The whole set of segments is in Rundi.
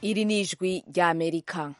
iri ni ijwi ry'amerika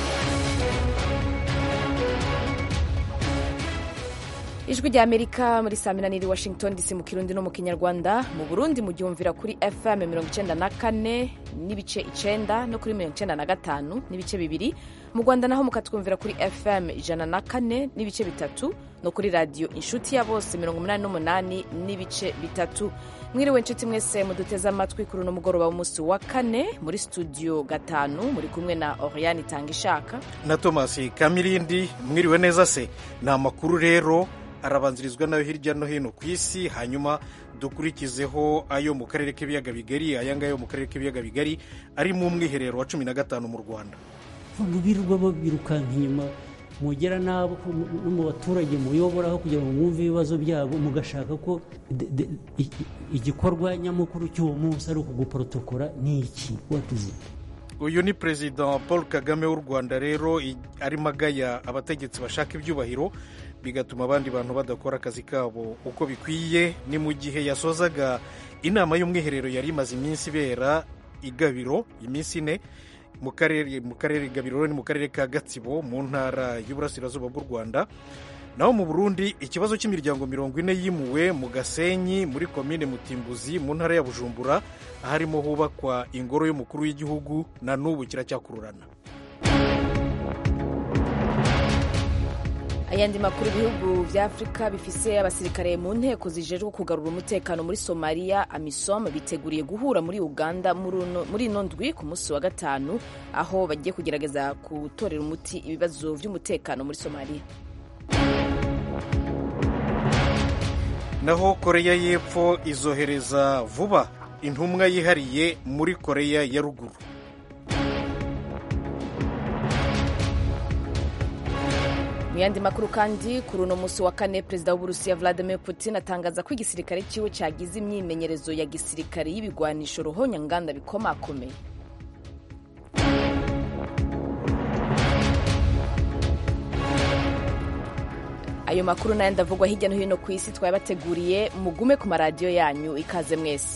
ijwi rya amerika muri saa mina n'iri washington dc mu kirundi no mu kinyarwanda mu burundi muryumvira kuri fm mirongo icenda na kane n'ibice icenda no kuri mirongo icenda na gatanu n'ibice bibiri mu rwanda naho mukatwumvira kuri fm ijana na kane n'ibice bitatu no kuri radiyo inshuti ya bose mirongo umunani n'umunani n'ibice bitatu mwiriwe inshuti mwese muduteze amatwi kuri uno mugoroba w'umunsi wa kane muri studio gatanu muri kumwe na oriane itanga ishaka na thomas kamirindi mwiriwe neza se ni amakuru rero arabanzirizwa nayo hirya no hino ku isi hanyuma dukurikizeho ayo mu karere k'ibiyaga bigari aya ngaya yo mu karere k'ibiyaga bigari ari mu mwiherero wa cumi na gatanu mu rwanda birirwa babirukanka inyuma mugera n'abo no mu baturage muyoboraho kugira ngo mwumve ibibazo byabo mugashaka ko igikorwa nyamukuru cy'uwo munsi ari ukuguporotokora ni iki watizi uyu ni perezida paul kagame w'u rwanda rero arimo agaya abategetsi bashaka ibyubahiro bigatuma abandi bantu badakora akazi kabo uko bikwiye ni mu gihe yasozaga inama y'umwiherero yari imaze iminsi ibera igabiro iminsi ine mu karere mu karere gabiro ni mu karere ka gatsibo mu ntara y'uburasirazuba bw'u rwanda naho mu burundi ikibazo cy'imiryango mirongo ine yimuwe mu gasenyi muri komine mutimbuzi mu ntara ya bujumbura aharimo hubakwa ingoro y'umukuru w'igihugu na n'ubu kiracyakururana ayandi makuru ibihugu vya afurika bifise abasirikare mu nteko zijejwe kugarura umutekano muri somaliya amisom biteguriye guhura muri uganda muri ino ndwi ku munsi wa gatanu aho bagiye kugerageza gutorera umuti ibibazo vy'umutekano muri somaliya naho koreya y'epfo izohereza vuba intumwa yihariye muri koreya ya ruguru mu yandi makuru kandi kuri uno munsi wa kane perezida w'uburusiya vladimir putin atangaza ko igisirikare cyiwe cyagize imyimenyerezo ya gisirikare y'ibigwanisho ruhonyanganda bikomakomeye ayo makuru n'ayandi avugwa hirya no hino ku isi twayabateguriye mugume ku maradiyo yanyu ikaze mwese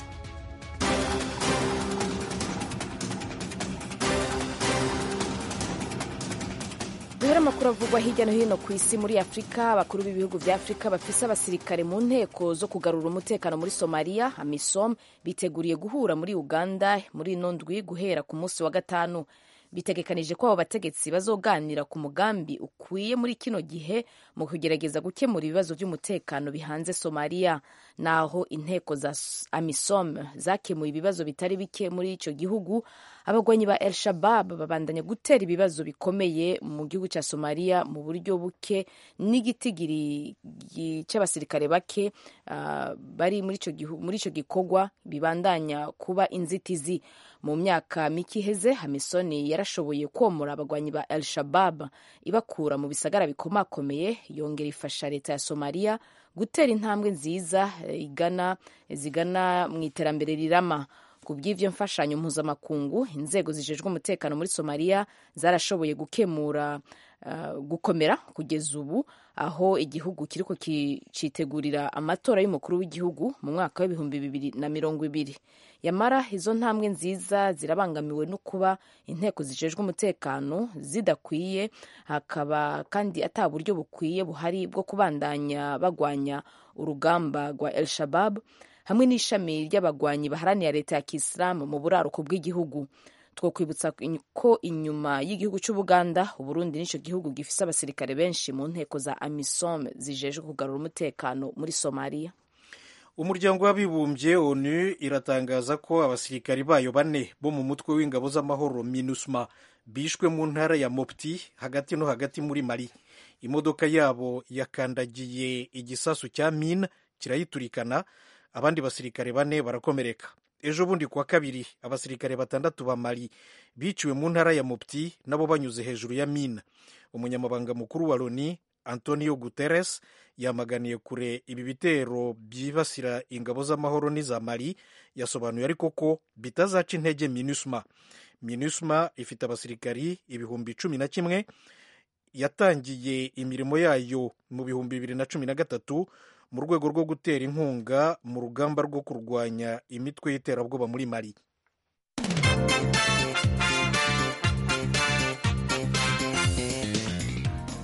duhere amakuru avugwa hirya no hino ku isi muri afurika abakuru b'ibihugu vya afurika bafise abasirikare mu nteko zo kugarura umutekano muri somaliya amisom biteguriye guhura muri uganda muri ino ndwi guhera ku munsi wa gatanu bitegekanije ko abo bategetsi bazoganira ku mugambi ukwiye muri kino gihe mu kugerageza gukemura ibibazo by'umutekano bihanze somaliya naho inteko za amisom zakemuye ibibazo bitari bike muri icyo gihugu abagwanyi ba el shabab babandanya gutera ibibazo bikomeye mu gihugu cya somaliya mu buryo buke n'igitigiri cy'abasirikare bake uh, bari muri icyo gikorwa bibandanya kuba inzitizi mu myaka mike iheze hamisoni yarashoboye komora abagwanyi ba el shabab ibakura mu bisagara bikomakomeye yongera ifasha leta ya somaliya gutera intambwe nziza igana zigana mu iterambere rirama ku bw'ibyo mfashanyo mpuzamakungu inzego zijejwe umutekano muri somaliya zarashoboye gukemura uh, gukomera kugeza ubu aho igihugu kiriko citegurira amatora y'umukuru w'igihugu mu mwaka w'ibihumbi bibiri na mirongo ibiri yamara izo ntambwe nziza zirabangamiwe no kuba inteko zijejwe umutekano zidakwiye hakaba kandi ata buryo bukwiye buhari bwo kubandanya bagwanya urugamba rwa el shabab hamwe n'ishami ry'abagwanyi baharanira leta ya kisilamu mu buraruko bw'igihugu twokwibutsa ko inyuma y'igihugu cy'ubuganda uburundi nicyo gihugu gifise abasirikare benshi mu nteko za amisom zijejwe kugarura umutekano muri somaliya umuryango w'abibumbye onu iratangaza ko abasirikari bayo bane bo mu mutwe w'ingabo z'amahoro minusma bishwe mu ntara ya mopti hagati no hagati muri mali imodoka yabo yakandagiye igisasu cya mine kirayiturikana abandi basirikare bane barakomereka ejo bundi kuwa kabiri abasirikare batandatu ba mali biciwe mu ntara ya mopti nabo banyuze hejuru ya mine umunyamabanga mukuru wa loni antonio guterres yamaganiye kure ibi bitero byibasira ingabo z'amahoro n'iza mali yasobanuye ariko ko bitazaca intege minusma minusma ifite abasirikari ibihumbi cumi na kimwe yatangiye imirimo yayo mu bihumbi bibiri na cumi na gatatu mu rwego rwo gutera inkunga mu rugamba rwo kurwanya imitwe y'iterabwoba muri mali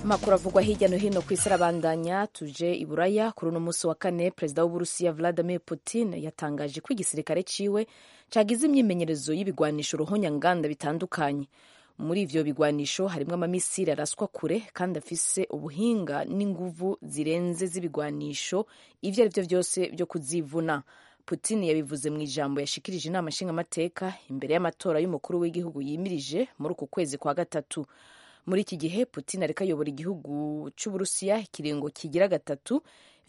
amakuru avugwa hirya no hino ku isi arabandanya tuje i buraya kuri uno munsi wa kane perezida w'uburusiya vladimir putin yatangaje ko igisirikare ciwe cagize imyimenyerezo y'ibigwanisho ruhonyanganda bitandukanye muri ivyo bigwanisho harimwo amamisiri araswa kure kandi afise ubuhinga n'inguvu zirenze z'ibigwanisho ivyo ari vyo vyose vyo kuzivuna putin yabivuze mu ijambo yashikirije inama nshingamateka imbere y'amatora y'umukuru w'igihugu yimirije muri uku kwezi kwa gatatu muri iki gihe putin ariko ayobora igihugu cy'uburusiya ikiringo kigira gatatu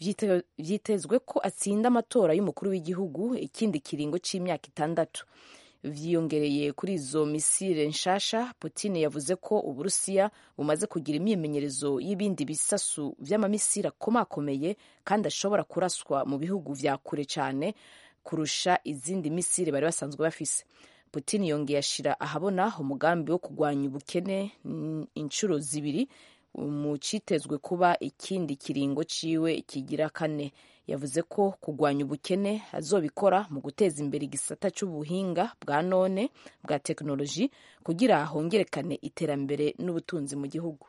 vyitezwe ko atsinda amatora y'umukuru w'igihugu ikindi kiringo c'imyaka itandatu vyiyongereye kuri izo misile nshasha putin yavuze ko uburusiya bumaze kugira imyimenyerezo y'ibindi bisasu vy'amamisiri akomakomeye kandi ashobora kuraswa mu bihugu vya kure cane kurusha izindi misiri bari basanzwe bafise putin yongeye ashira ahabona umugambi wo kurwanya ubukene inshuro zibiri mu citezwe kuba ikindi kiringo ciwe kigira kane yavuze ko kurwanya ubukene azobikora mu guteza imbere igisata c'ubuhinga bwa none bwa tekinoloji kugira hongerekane iterambere n'ubutunzi mu gihugu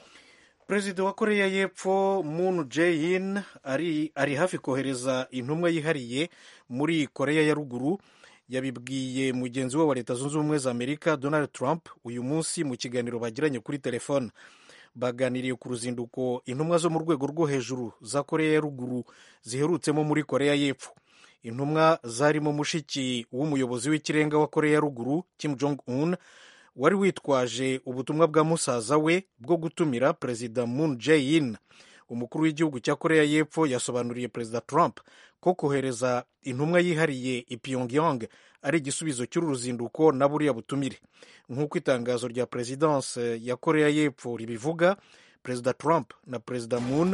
perezida wa koreya y'epfo moon jae-in ari, ari hafi kohereza intumwa yihariye muri koreya ya ruguru yabibwiye mugenzi we wa leta zunze ubumwe za amerika donald trump uyu munsi mu kiganiro bagiranye kuri telefone baganiriye ku ruzinduko intumwa zo mu rwego rwo hejuru za koreya ya ruguru ziherutsemo muri koreya y'epfo intumwa zarimo mushiki w'umuyobozi w'ikirenga wa koreya ya ruguru kim jong un wari witwaje ubutumwa bwa musaza we bwo gutumira perezida moon jae-in umukuru w'igihugu cya koreya y'epfo yasobanuriye perezida trump ko kohereza intumwa yihariye i pyongyang ari igisubizo cy'uru ruzinduko na buriya butumire nk'uko itangazo rya perezidanse ya koreya y'epfo ribivuga perezida trump na perezida moon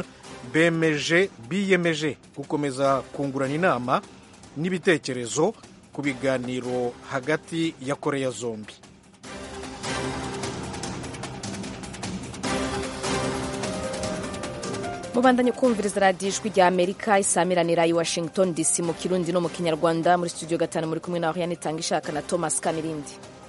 bemeje biyemeje gukomeza kungurana inama n'ibitekerezo ku biganiro hagati ya koreya zombi mubandanye kumviriza radiyo ijwi rya amerika isamiranira i washington dc mu kirundi no mu kinyarwanda muri studio gatanu muri kumwe naho yanitanga ishaka na thomas kamirindi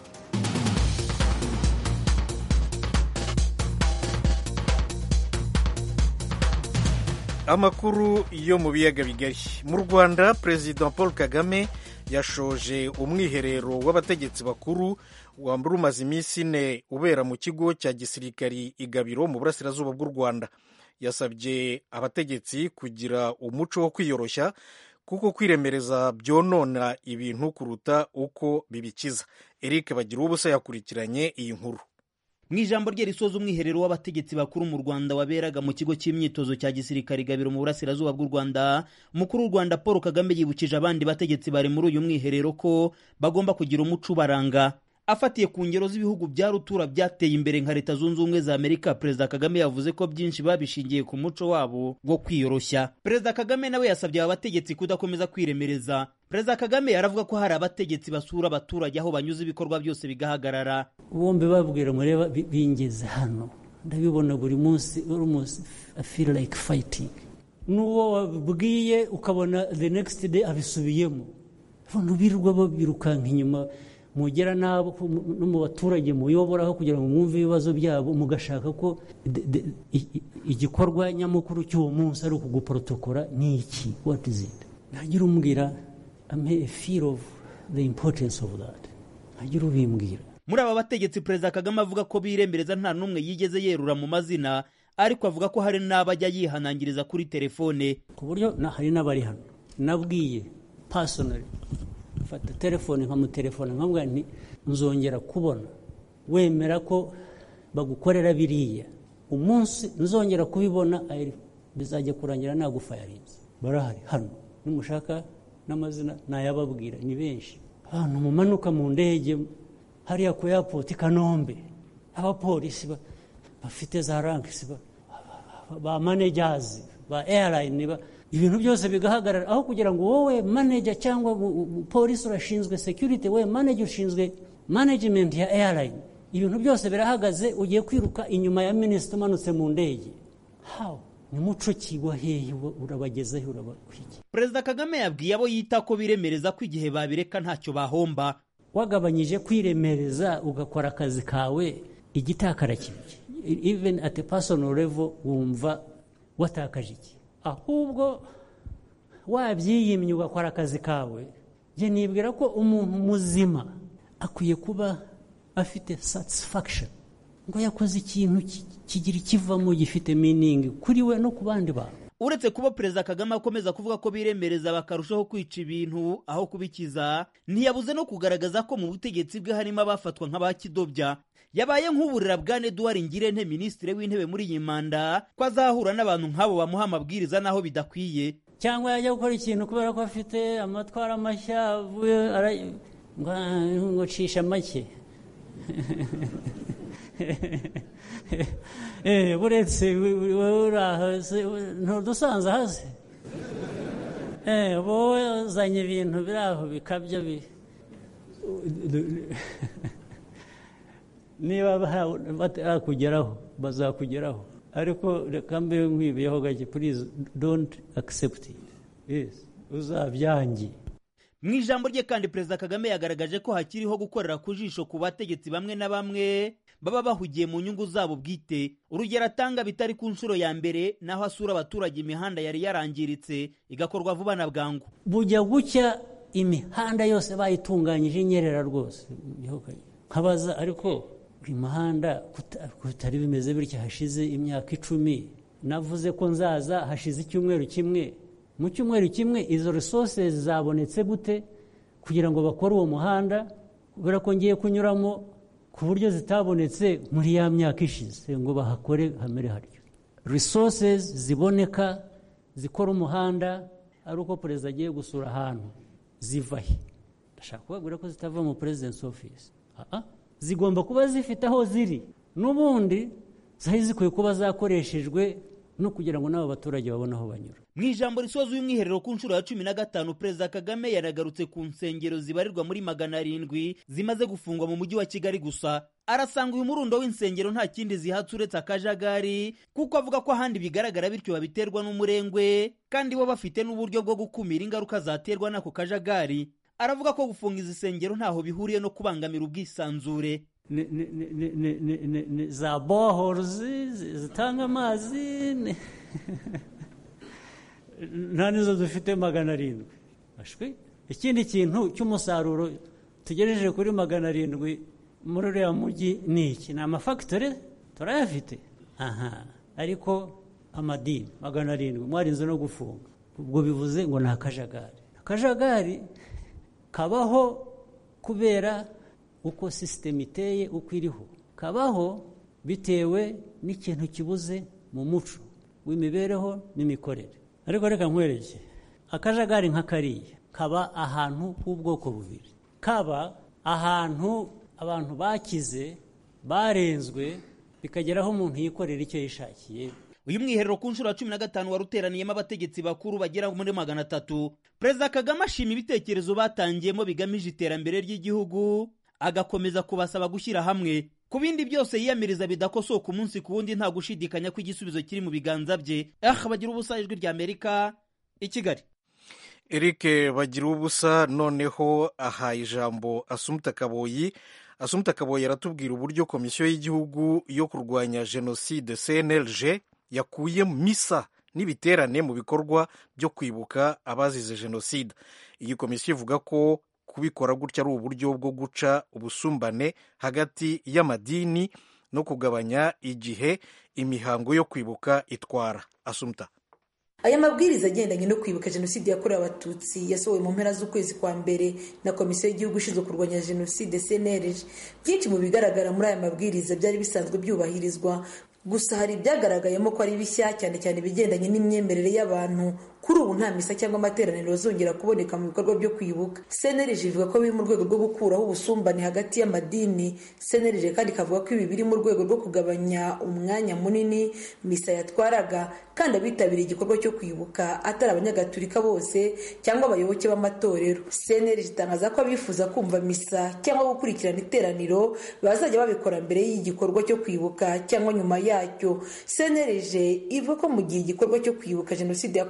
amakuru yo mu biyaga bigari mu rwanda perezida paul kagame yashoje umwiherero w'abategetsi bakuru wambura umaze iminsi ine ubera mu kigo cya gisirikari igabiro mu burasirazuba bw'u rwanda yasabye abategetsi kugira umuco wo kwiyoroshya kuko kwiremereza byonona ibintu kuruta uko bibikiza eric bagira ubusa yakurikiranye iyi nkuru mu ijambo rye risoza umwiherero w'abategetsi bakuru mu rwanda waberaga mu kigo cy'imyitozo cya gisirikare gabiro mu burasirazuba bw'u rwanda umukuru w'u rwanda paul kagame yibukije abandi bategetsi bari muri uyu mwiherero ko bagomba kugira umuco ubaranga afatiye ku ngero z'ibihugu bya rutura byateye imbere nka leta zunze ubumwe za amerika perezida kagame yavuze ko byinshi babishingiye ku muco wabo wo kwiyoroshya perezida kagame nawe yasabye aba bategetsi kudakomeza kwiremereza perezida kagame aravuga ko hari abategetsi basura abaturage aho banyuze ibikorwa byose bigahagarara bombi babwira mureba bingeze hano ndabibona buri munsi buri munsi i feel like fighting n'uwo wabwiye ukabona the next day abisubiyemo abantu birirwa babirukanka inyuma mugera n'abo no mu baturage muyoboraho kugira ngo mwumve ibibazo byabo mugashaka ko igikorwa nyamukuru cy'uwo munsi ari ukuguporotokora ni iki what is it ntagira umbwira ame a feel of the importance of that ntagira ubimbwira muri aba bategetsi perezida kagame avuga ko biremereza nta n'umwe yigeze yerura mu mazina ariko avuga ko hari n'abajya yihanangiriza kuri telefone ku buryo hari n'abari hano nabwiye pasonari fata telefone nkamutelefone nkamubwira nti nzongera kubona wemera ko bagukorera biriya umunsi nzongera kubibona bizajya kurangira nagufayarinze barahari hano nimushaka n'amazina nayababwira ni benshi abantu mumanuka mu ndege hariya ku yapoti kanombe abapolisi bafite za rankisi ba manejazi ba eyarayini ibintu byose bigahagarara aho kugira ngo wowe maneja cyangwa polisi urashinzwe security we maneja ushinzwe management ya airline ibintu byose birahagaze ugiye kwiruka inyuma ya minisita umanutse mu ndege hawo ni muco kigwa hehe urabagezeho urabahigi perezida kagame yabwiye abo yita ko biremereza ko igihe babireka ntacyo bahomba wagabanyije kwiremereza ugakora akazi kawe igitakara even at a personal level wumva watakaje iki ahubwo wabyiyimye ugakora akazi kawe njye nibwira ko umuntu muzima akwiye kuba afite satisfaction ngo yakoze ikintu kigira ikivamo gifite meaning kuri we no ku bandi bantu uretse kuba perezida kagame akomeza kuvuga ko biremereza bakarushaho kwica ibintu aho kubikiza ntiyabuze no kugaragaza ko mu butegetsi bwe harimo abafatwa nk'abakidobya yabaye nk'uburira bwa Edouard Ngirente minisitiri w'intebe muri iyi manda ko azahura n'abantu nk'abo bamuha amabwiriza n'aho bidakwiye cyangwa yajya gukora ikintu kubera ko afite amatwara mashya avuye ngo cisha make buretse wowe uri aho ntudusanze hasi wowe uzanye ibintu biri aho bikabya niba batakugeraho bazakugeraho ariko reka mbe nkwibiyeho gake purize donti akisepti uzabyange mu ijambo rye kandi perezida kagame yagaragaje ko hakiriho gukorera ku jisho ku bategetsi bamwe na bamwe baba bahugiye mu nyungu zabo bwite urugero atanga bitari ku nshuro ya mbere naho asura abaturage imihanda yari yarangiritse igakorwa vuba na bwangu bujya gucya imihanda yose bayitunganyije inyerera rwose nkabaza ariko imihanda kutari bimeze bityo hashize imyaka icumi navuze ko nzaza hashize icyumweru kimwe mu cyumweru kimwe izo resources zabonetse gute kugira ngo bakore uwo muhanda kubera ko ngiye kunyuramo ku buryo zitabonetse muri ya myaka ishize ngo bahakore hamere haryo resources ziboneka zikora umuhanda ari uko perezida agiye gusura ahantu ziva he ndashaka kubabwira ko zitava mu presidence office zigomba kuba zifite aho ziri n'ubundi zari zikwiye kuba zakoreshejwe no kugira ngo n'abo baturage babone aho banyura mu ijambo risoza umwiherero ku nshuro ya cumi na gatanu perezida kagame yanagarutse ku nsengero zibarirwa muri magana arindwi zimaze gufungwa mu mujyi wa kigali gusa arasanga uyu murundo w'insengero nta kindi zihatse uretse akajagari kuko avuga ko ahandi bigaragara bityo babiterwa n'umurengwe kandi bo bafite n'uburyo bwo gukumira ingaruka zaterwa n'ako kajagari aravuga ko gufunga izi nsengero ntaho bihuriye no kubangamira ubwisanzure za bohorozi zitanga amazi nta nizo dufite magana arindwi ikindi kintu cy'umusaruro tugejeje kuri magana arindwi muri uriya mujyi ni iki ni amafagitore turayafite aha ariko amadini magana arindwi mwarinze no gufunga ubwo bivuze ngo ni akajagari akajagari kabaho kubera uko sisiteme iteye uko iriho kabaho bitewe n'ikintu kibuze mu muco w'imibereho n'imikorere ariko reka nkwereke akajagari nka kariya kaba ahantu h'ubwoko bubiri kaba ahantu abantu bakize barenzwe bikageraho umuntu yikorera icyo yishakiye uyu mwiherero ku nshuro ya cumi na gatanu wari uteraniyemo abategetsi bakuru bagera muri magana atatu perezida kagame ashima ibitekerezo batangiyemo bigamije iterambere ry'igihugu agakomeza kubasaba gushyira hamwe ku bindi byose yiyamiriza bidakosoka umunsi ku wundi nta gushidikanya ko igisubizo kiri mu biganza bye ah bagira ubusa ijwi rya amerika i kigali eric bagira ubusa noneho ahaye ijambo asumuta kaboyi asumuta kaboyi aratubwira uburyo komisiyo y'igihugu yo kurwanya jenoside cnlg yakuye misa n'ibiterane mu bikorwa byo kwibuka abazize jenoside iyi komisiyo ivuga ko kubikora gutya ari uburyo bwo guca ubusumbane hagati y'amadini no kugabanya igihe imihango yo kwibuka itwara asumta aya mabwiriza agendanye no kwibuka jenoside yakorewe abatutsi yasohowe mu mpera z'ukwezi kwa mbere na komisiyo y'igihugu ishinzwe kurwanya jenoside cnlg byinshi mu bigaragara muri aya mabwiriza byari bisanzwe byubahirizwa gusa hari ibyagaragayemo ko ari bishya cyane cyane ibigendanye n'imyemerere y'abantu kuri ubu nta misa cyangwa amateraniro azongera kuboneka mu bikorwa byo kwibuka cnlg ivuga ko biri mu rwego rwo gukuraho ubusumbane hagati y'amadini cnlg kandi ikavuga ko ibi biri mu rwego rwo kugabanya umwanya munini misa yatwaraga kandi abitabiriye igikorwa cyo kwibuka atari abanyagatulika bose cyangwa abayoboke b'amatorero cnlg itangaza ko abifuza kumva misa cyangwa gukurikirana iteraniro bazajya babikora mbere y'igikorwa cyo kwibuka cyangwa nyuma yacyo cnlg ivuga ko mu gihe igikorwa cyo kwibuka jenoside yakorewe abatutsi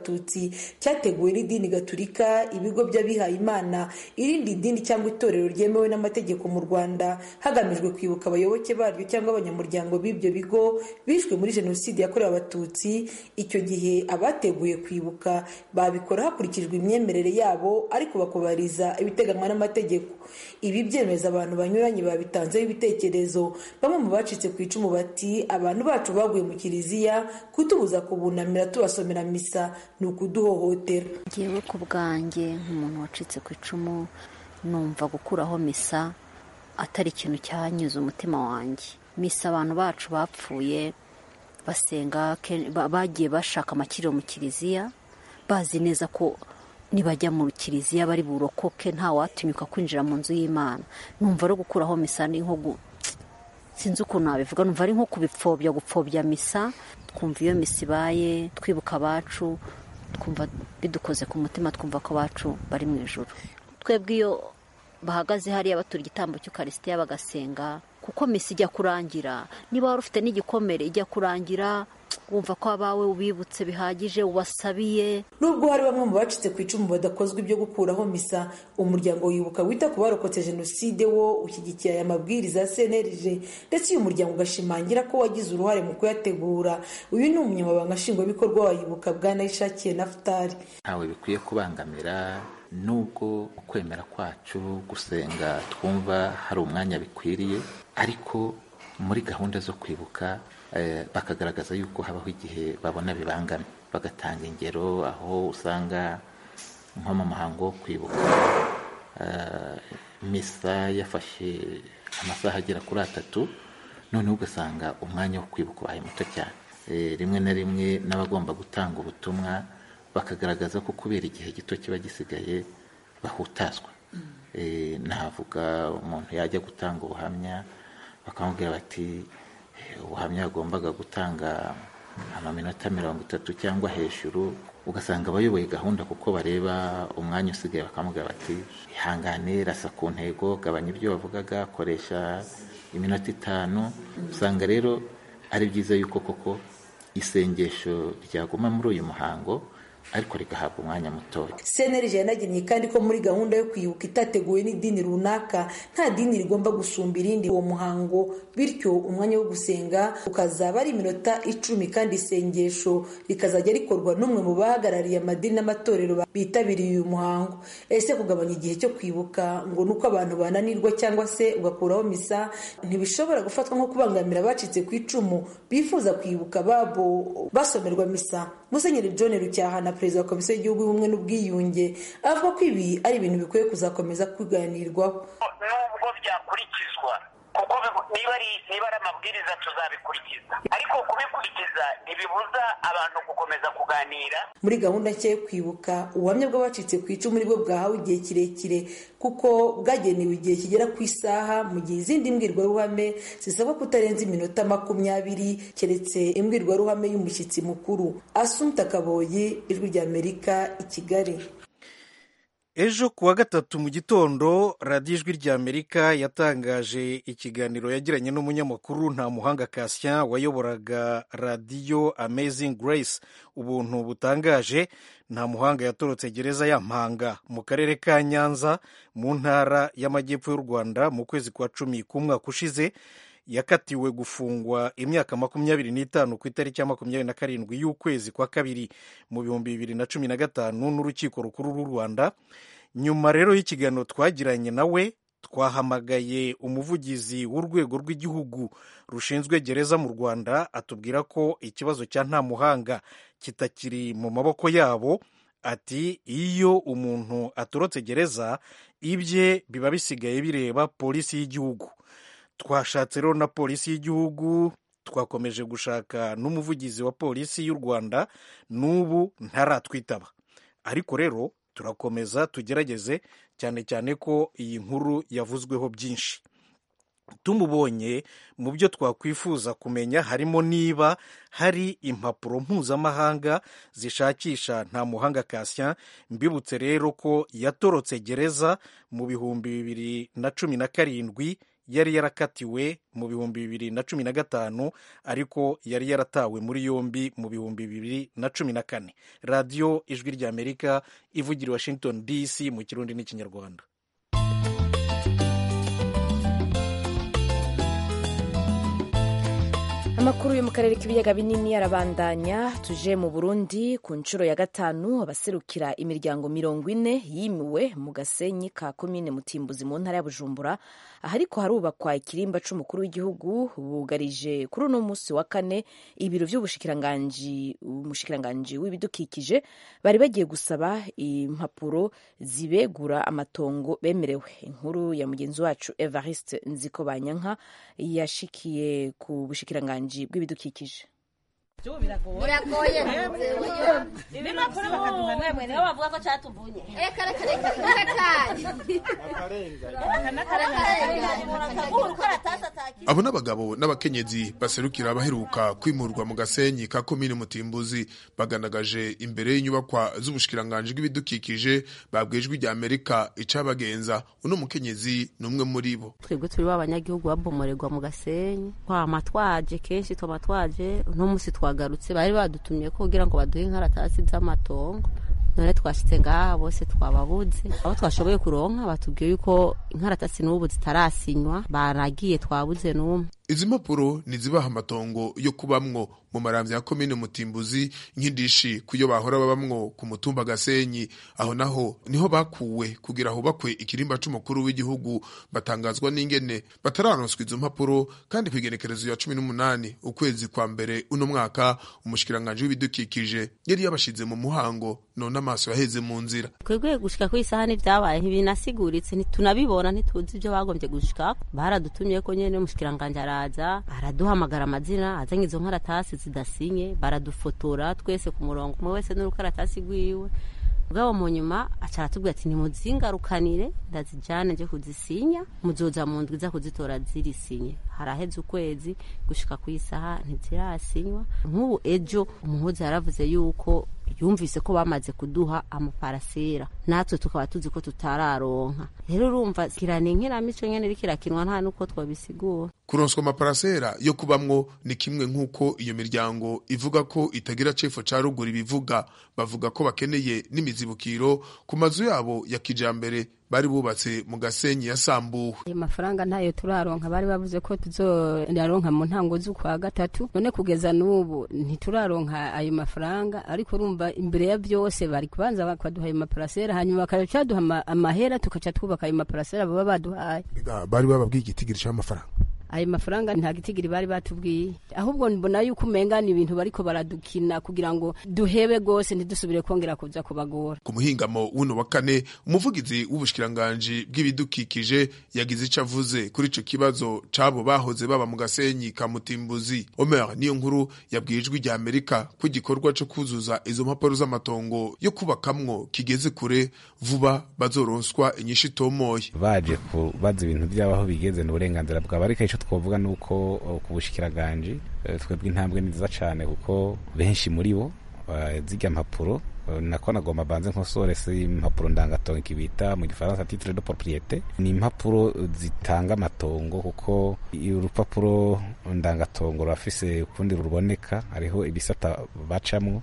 abatutsi cyateguwe n'idini gaturika ibigo by'abihaye imana irindi dini cyangwa itorero ryemewe n'amategeko mu rwanda hagamijwe kwibuka abayoboke baryo cyangwa abanyamuryango b'ibyo bigo bishwe muri jenoside yakorewe abatutsi icyo gihe abateguye kwibuka babikora hakurikijwe imyemerere yabo ariko bakubariza ibiteganywa n'amategeko ibi byemeza abantu banyuranye babitanzeho ibitekerezo bamwe mu bacitse ku icumu bati abantu bacu baguye mu kiliziya kutubuza kubunamira tubasomera misa ni ukuduhohotera ngewe ku bwanjye nk'umuntu wacitse ku icumu numva gukuraho misa atari ikintu cyanyuze umutima wanjye misa abantu bacu bapfuye basenga bagiye bashaka amakiriro mu kiliziya bazi neza ko nibajya mu kiliziya bari burokoke nta watinyuka kwinjira mu nzu y'imana numva ari gukuraho misa ni nko sinzi ukuntu nabivuga numva ari nko kubipfobya gupfobya misa twumva iyo misa ibaye twibuka abacu twumva bidukoze ku mutima twumva ko abacu bari mu ijoro twebwe iyo bahagaze hariya batura igitambo cy'ukarisitiya bagasenga kuko misa ijya kurangira niba wari ufite n'igikomere ijya kurangira wumva ko abawe ubibutse bihagije ubasabiye nubwo hari bamwe mu bacitse ku icumu badakozwa ibyo gukuraho misa umuryango wibuka wita ku barokotse jenoside wo ushyigikiye aya mabwiriza ya cnlg ndetse uyu muryango ugashimangira ko wagize uruhare mu kuyategura uyu ni umunyamabanga nshingwabikorwa wa yibuka bwana ishakiye nafutari ntawe bikwiye kubangamira nubwo ukwemera kwacu gusenga twumva hari umwanya bikwiriye ariko muri gahunda zo kwibuka bakagaragaza yuko habaho igihe babona bibangamye bagatanga ingero aho usanga nko mu muhango wo kwibuka misa yafashe amasaha agera kuri atatu noneho ugasanga umwanya wo kwibuka ubaye muto cyane rimwe na rimwe n'abagomba gutanga ubutumwa bakagaragaza ko kubera igihe gito kiba gisigaye bahutazwa navuga umuntu yajya gutanga ubuhamya bakamubwira bati ubuhamya yagombaga gutanga amaminota mirongo itatu cyangwa hejuru ugasanga abayoboye gahunda kuko bareba umwanya usigaye bakamubwira bati ihangane rasa ku ntego gabanya ibyo wavugaga koresha iminota itanu usanga rero ari byiza yuko koko isengesho ryaguma muri uyu muhango ariko rigahabwa umwanya mutoya cnlg yanagennye kandi ko muri gahunda yo kwibuka itateguwe n'idini runaka nta dini rigomba gusumba irindi uwo muhango bityo umwanya wo gusenga ukazaba ari iminota icumi kandi isengesho rikazajya rikorwa n'umwe mu bahagarariye amadini n'amatorero bitabiriye uyu muhango ese kugabanya igihe cyo kwibuka ngo ni uko abantu bananirwa cyangwa se ugakuraho misa ntibishobora gufatwa nko kubangamira abacitse ku icumu bifuza kwibuka babo basomerwa misa musenyeri john rucyahana perezida wa komisiyo y'igihugu y'ubumwe n'ubwiyunge avuga ko ibi ari ibintu bikwiye kuzakomeza kuganirwaho nubwo byakurikizwa kuko niba ari niba ari amabwiriza tuzabikurikiza ariko kubikurikiza ntibibuza abantu gukomeza kuganira muri gahunda nshya yo kwibuka ubuhamya bw'abacitse ku icumu nibwo bwahawe igihe kirekire kuko bwagenewe igihe kigera ku isaha mu gihe izindi mbwirwaruhame zisabwa kutarenza iminota makumyabiri keretse imbwirwaruhame y'umushyitsi mukuru asumta kaboyi ijwi ry'amerika i kigali ejo ku wa gatatu mu gitondo radiyo ijwi ry'amerika yatangaje ikiganiro yagiranye n'umunyamakuru nta muhanga kasien wayoboraga radiyo amazing grace ubuntu butangaje nta muhanga yatorotse gereza ya mpanga mu karere ka nyanza mu ntara y'amajyepfo y'u rwanda mu kwezi kwa cumi k'umwaka ushize yakatiwe gufungwa imyaka makumyabiri n'itanu ku itariki ya makumyabiri na karindwi y'ukwezi kwa kabiri mu bihumbi bibiri na cumi na gatanu n'urukiko rukuru rw'u rwanda nyuma rero y'ikiganiro twagiranye nawe twahamagaye umuvugizi w'urwego rw'igihugu rushinzwe gereza mu rwanda atubwira ko ikibazo cya nta muhanga kitakiri mu maboko yabo ati iyo umuntu atorotse gereza ibye biba bisigaye bireba polisi y'igihugu twashatse rero na polisi y'igihugu twakomeje gushaka n'umuvugizi wa polisi y'u rwanda n'ubu ntaratwitaba ariko rero turakomeza tugerageze cyane cyane ko iyi nkuru yavuzweho byinshi tumubonye mu byo twakwifuza kumenya harimo niba hari impapuro mpuzamahanga zishakisha nta muhanga kasien mbibutse rero ko yatorotse gereza mu bihumbi bibiri na cumi na karindwi yari yarakatiwe mu bihumbi bibiri na cumi na gatanu ariko yari yaratawe muri yombi mu bihumbi bibiri na cumi na kane radiyo ijwi ry'amerika ivugira washington dc mu kirundi n'ikinyarwanda amakuru yo mu karere k'ibiyaga binini arabandanya tuje mu burundi ku nshuro ya gatanu abaserukira imiryango mirongo ine yimiwe mu gasenyi ka komine mutimbuzi mu ntara ya bujumbura aha ariko harubakwa ikirimba c'umukuru w'igihugu bugarije kuri uno munsi wa kane ibiro vy'ubushikiranganji umushikiranganji w'ibidukikije bari bagiye gusaba impapuro zibegura amatongo bemerewe inkuru ya mugenzi wacu evariste nziko banyanka yashikiye ku bushikiranganji bw'ibidukikije biragoye ibinapuro bakaduha namwe nibo bavuga ko catuvunye reka reka reka abo n'abagabo n'abakenyezi baserukira abaheruka kwimurwa mu gasenyi ka komine mutimbuzi baganagaje imbere y'inyubakwa z'ubushikiranganji bw'ibidukikije babwijwe rya amerika icabagenza uno mukenyezi ni umwe muri bo twebwe turi b'abanyagihugu babomorerwa mu gasenyi twama twaje kenshi twama twaje uno musi twagarutse bari badutumye ko kugira ngo baduhe inkaratasi z'amatongo none twashitse ngaha bose twababuze abo twashoboye kuronka batubwiye yuko inkaratasi n'ubu zitarasinywa baragiye twabuze n'umwe izi mpapuro ntizibaha amatongo yo kubamwo mu maramvya ya komine mutimbuzi nk'indishi kuyo bahora babamwo ku mutumba gasenyi aho naho niho bakuwe kugira hubakwe ikirimba c'umukuru w'igihugu batangazwa n'ingene batararonswa izo mpapuro kandi kw'igenekerezo ya cumi n'umunani ukwezi kwa mbere uno mwaka umushikiranganji w'ibidukikije yari yabashize mu muhango none amaso yaheze mu nzira twebwe gushika kuri isaha n'ivyabaye ntibinasiguritse ntitunabibona ntituzi ivyo bagombye gushikako baradutumye ko nyene umushikiranganji araza araduhamagara amazina azanye izo nkaratasi zidasinye baradufotora twese ku murongo umwe wese n'urukaratasi rwiwe bwabo mu nyuma aca aratubwira ati nimuzingarukanire ndazijane nje kuzisinya muzoza mu ndwi za kuzitora zirisinye haraheze ukwezi gushika ku isaha ntizirasinywa nk'ubu ejo umuhuzi yaravuze yuko yumvise ko bamaze kuduha amaparasera natwe tukaba tuzi ko tutararonka rero urumva kirana inkinamico nyene iriko irakinwa nta nuko twabisigura kuronswa amaparasera yo kubamwo ni kimwe nk'uko iyo miryango ivuga ko itagira cefo ca ruguru ibivuga bavuga ko bakeneye n'imizibukiro ku mazu yabo ya kijambere bari bubatse mu gasenyi yasambuwe ayo mafaranga ntayo turaronka bari bavuze ko tuzoyaronka mu ntango z'ukwa gatatu none kugeza n'ubu ntituraronka ayo mafaranga ariko urumva imbere ya byose bari kubanza bakaduha ayo maparasera hanyuma bakaca duha amahera tukaca twubaka ayo maparasera baba baduhaye bari bababwiye igitigiri c'amafaranga ayo mafaranga nta gitigiri bari batubwiye ahubwo mbona yuko umenga ni ibintu bariko baradukina kugira ngo duhebe gose ntidusubire kongera kuza kubagora ku muhingamo w'uno wa kane umuvugizi w'ubushikiranganji bw'ibidukikije yagize ico avuze kuri ico kibazo c'abo bahoze baba mu gasenyi ka mutimbuzi omer niyo nkuru yabwiye ijwi rya amerika ko igikorwa co kuzuza izo mpapuro z'amatongo yo kubakamwo kigeze kure vuba bazoronswa inyishu itomoye baje kubaza ibintu vy'abaho bigeze n'uburenganzira bwabo ariko ico twovuga nuko ku bushikiranganje twebwe intambwe ni nziza cane kuko benshi muri bo zirya mpapuro nako nagomba banze nkosore si impapuro ndangatongo kibita mu gifaransa titre de propriete ni impapuro zitanga amatongo kuko urupapuro ndangatongo rurafise ukundi ruboneka hariho ibisata bacamwo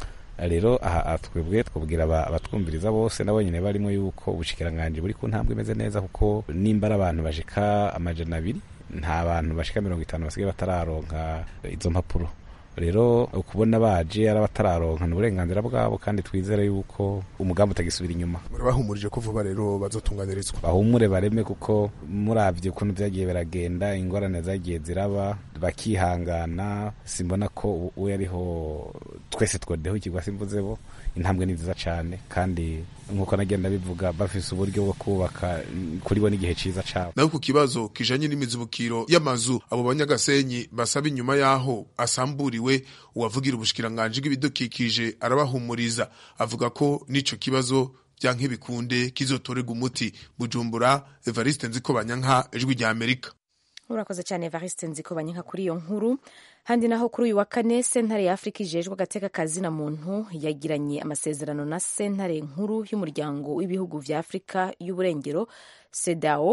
rero aha twebwe twabwira abatwumviriza bose nabo nyine barimo yuko ubushikiranganje buri ku ntambwe imeze neza kuko nimba ari abantu bashika amajana abiri nta bantu bashika mirongo itanu basigaye batararonka izo mpapuro rero ukubona baje ari abatararonka ni uburenganzira bwabo kandi twizere yuko umugambi utagisubira inyuma murabahumurije ko vuba rero bazotunganirizwa bahumure bareme kuko muravye ukuntu vyagiye biragenda ingorane zagiye ziraba bakihangana simbona ko uwo yariho twese twodeho ikigwa simvuze bo intambwe ni nziza cane kandi nkuko nagenda bivuga bafise uburyo bwo kubaka kuri bo n'igihe ciza cabo naho ku kibazo kijanye n'imizibukiro y'amazu abo banyagasenyi basaba inyuma yaho asamburiwe uwavugira ubushikiranganji bw'ibidukikije arabahumuriza avuga ko n'ico kibazo vyanke bikunde kizotorega umuti bujumbura evariste nziko banyanka ijwi rya amerika urakoze cyane evariste nziko banyanka kuri iyo nkuru handi naho kuri uyu wa kane sentare ya afurika ijejwe agateka kazina muntu yagiranye amasezerano na sentare nkuru y'umuryango w'ibihugu vya afurika y'uburengero sedao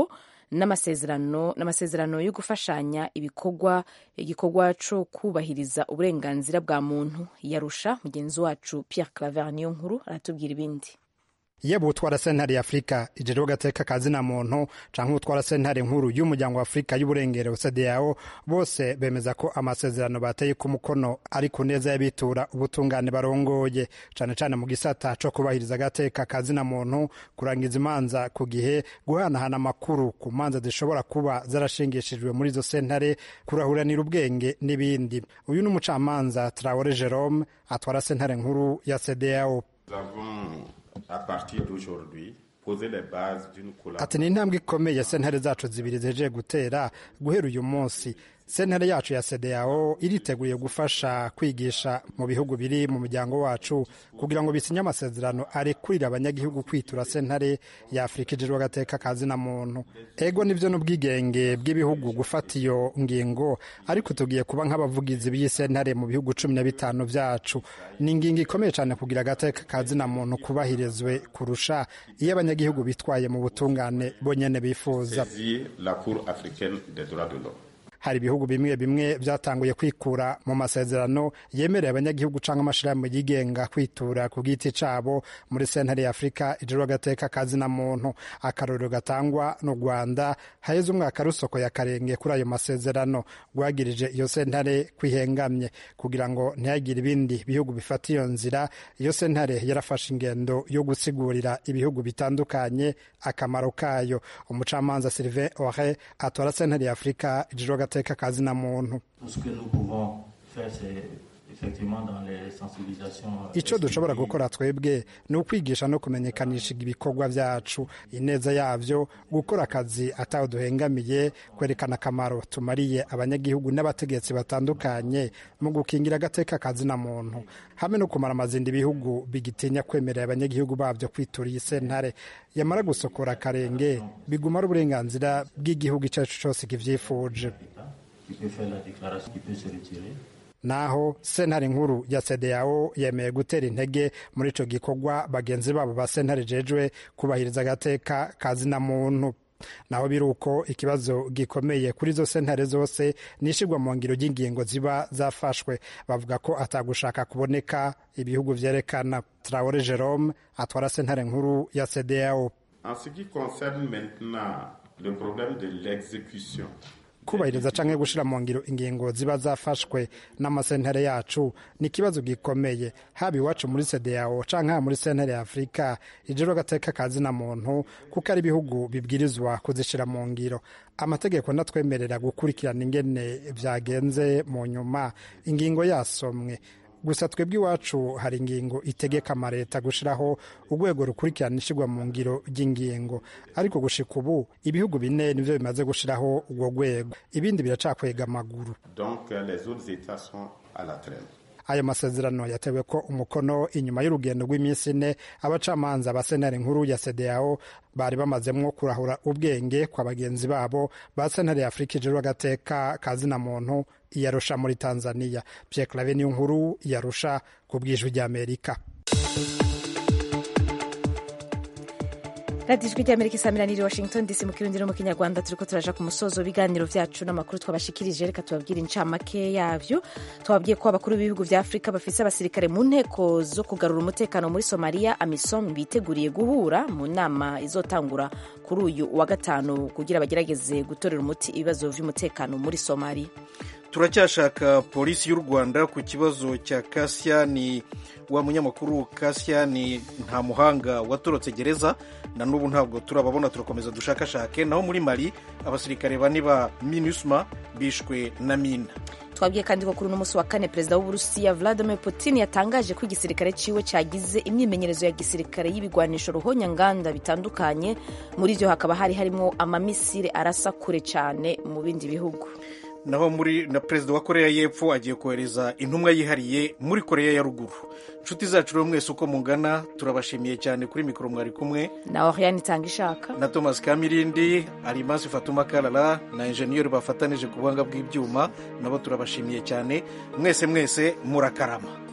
n'amasezerano n'amasezerano yo gufashanya ibikorwa igikorwa cyo kubahiriza uburenganzira bwa muntu yarusha mugenzi wacu Pierre Claver niyo nkuru aratubwira ibindi yaba utwara sentare ya afurika ijejwe gateka kazina muntu canke utwara sentare nkuru y'umuryango wa afurika y'uburengero cdao bose bemeza ko amasezerano bateye ku mukono ari ku neza y'abitura ubutungane barongoye cane cane mu gisata co kubahiriza agateka kazina muntu kurangiza imanza ku gihe guhanahana amakuru ku manza zishobora kuba zarashingishijwe muri izo sentare kurahuranira ubwenge n'ibindi uyu ni umucamanza traore jerome atwara sentare nkuru ya cdao à partir d'aujourd'hui poser les bases d'une ati ni intambwe ikomeye sentare zacu zibiri zihejeje gutera guhera uyu munsi sentare yacu ya sedeyao iriteguye gufasha kwigisha mu bihugu biri mu muryango wacu kugira ngo bisinye amasezerano arekurira abanyagihugu kwitura sentare ya afurika ijejwe agateka kazina muntu ego nivyo n'ubwigenge bw'ibihugu gufata iyo ngingo ariko tugiye kuba nk'abavugizi b'iyi sentare mu bihugu cumi na bitanu vyacu ni ingingo ikomeye cane kugira agateka kazina muntu kubahirizwe kurusha iyo abanyagihugu bitwaye mu butungane bonyene bifuza la cour africaine des droits de l'homme hari ibihugu bimwe bimwe byatanguye kwikura mu masezerano yemerera abanyagihugu cyangwa amashirahamwe yigenga kwitura ku giti cabo muri sentare ya afurika ijoro agateka kazina muntu akarorero gatangwa n'u rwanda haheze umwaka rusoko ya karenge kuri ayo masezerano rwagirije iyo sentare kwihengamye kugira ngo ntihagire ibindi bihugu bifata iyo nzira iyo sentare yarafashe ingendo yo gusigurira ibihugu bitandukanye akamaro kayo umucamanza sylvain ore atora sentare ya afurika ijoro agateka kazina muntu icyo dushobora gukora twebwe ni ukwigisha no kumenyekanisha ibikorwa byacu ineza yabyo gukora akazi ataho duhengamiye kwerekana akamaro tumariye abanyagihugu n'abategetsi batandukanye mu gukingira agateka kazina muntu hamwe no kumara amazindi ibihugu bigitinya kwemerera abanyagihugu babyo kwitura iyi sentare yamara gusokora akarenge bigumara uburenganzira bw'igihugu icyo ari cyo cyose kibyifuje naho sentare nkuru ya sedeyao yemeye gutera intege muri ico gikorwa bagenzi babo ba sentare jejwe kubahiriza agateka kazina muntu naho biri uko ikibazo gikomeye kuri izo sentare zose nishirwa mu ngiro ry'ingingo ziba zafashwe bavuga ko atagushaka kuboneka ibihugu vyerekana traore jerome atwara sentare nkuru ya sedeyao en ce qui concerne maintenant le problème de l'exécution kubahiriza canke gushira mu ngiro ingingo ziba zafashwe n'amasentare yacu ni ikibazo gikomeye haba iwacu muri sedeyao canke haba muri sentare ya afurika ijoro agateka kazina muntu kuko ari ibihugu bibwirizwa kuzishira mu ngiro amategeko ndatwemerera gukurikirana ingene vyagenze mu nyuma ingingo yasomwe gusa twebwe iwacu hari ingingo itegeka amareta gushiraho urwego rukurikirana ishyirwa mu ngiro ry'ingingo ariko gushika ubu ibihugu bine nivyo bimaze gushiraho urwo rwego ibindi biracakwega amaguru donc les autres états sont à la traîne ayo masezerano yatewe ko umukono inyuma y'urugendo rw'iminsi ine abacamanza ba sentare nkuru ya sedeyao bari bamazemwo kurahura ubwenge kwa bagenzi babo ba sentare ya afurika ijejwe agateka kazina muntu iyarusha muri tanzania pierre clave niyo nkuru yarusha ku bwijwi ry'amerika radiyo ijwi ry'amerika isamiraniye washington dc mu kirundi no mu kinyarwanda turi ko turaja ku musozo w'ibiganiro byacu n'amakuru twabashikirije reka tubabwire incamake yabyo twababwiye ko abakuru b'ibihugu bya afurika bafise abasirikare mu nteko zo kugarura umutekano muri somaliya amisom biteguriye guhura mu nama izotangura kuri uyu wa gatanu kugira bagerageze gutorera umuti ibibazo by'umutekano muri somaliya turacyashaka polisi y'u rwanda ku kibazo cya kasiyani wa munyamakuru kasiyani nta muhanga watorotse gereza na n'ubu ntabwo turababona turakomeza dushakashake naho muri mali abasirikare bane ba minusma bishwe na mina twabwiye kandi ko kuri uno munsi wa kane perezida w'uburusiya vladimir putin yatangaje ko igisirikare ciwe cyagize imyimenyerezo ya gisirikare y'ibigwanisho ruhonyanganda bitandukanye muri byo hakaba hari harimo amamisire arasa kure cyane mu bindi bihugu naho muri na perezida wa koreya y'epfo agiye kohereza intumwa yihariye muri koreya ya ruguru inshuti zacu rero mwese uko mungana turabashimiye cyane kuri mikoro mwari kumwe na oriane itanga ishaka na thomas kamirindi arimasi fatuma karara na enjeniyeri bafatanije ku buhanga bw'ibyuma nabo turabashimiye cyane mwese mwese murakarama